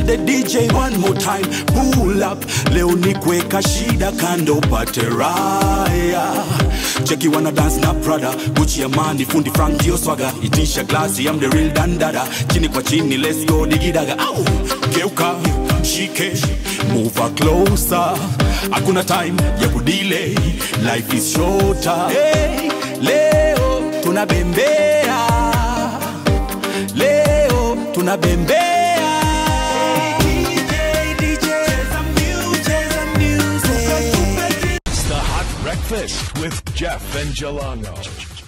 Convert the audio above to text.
the DJ one more time pull up leo ni kuweka shida kando pate raya cheki wana dance na prada guchi amani fundi frank dio swaga itisha glasi I'm the real dandada chini kwa chini let's go digidaga au geuka shike move her closer hakuna time ya kudelay life is shorter hey, leo tunabembea leo tunabembea It's the Hot Breakfast with Jeff and Jelano.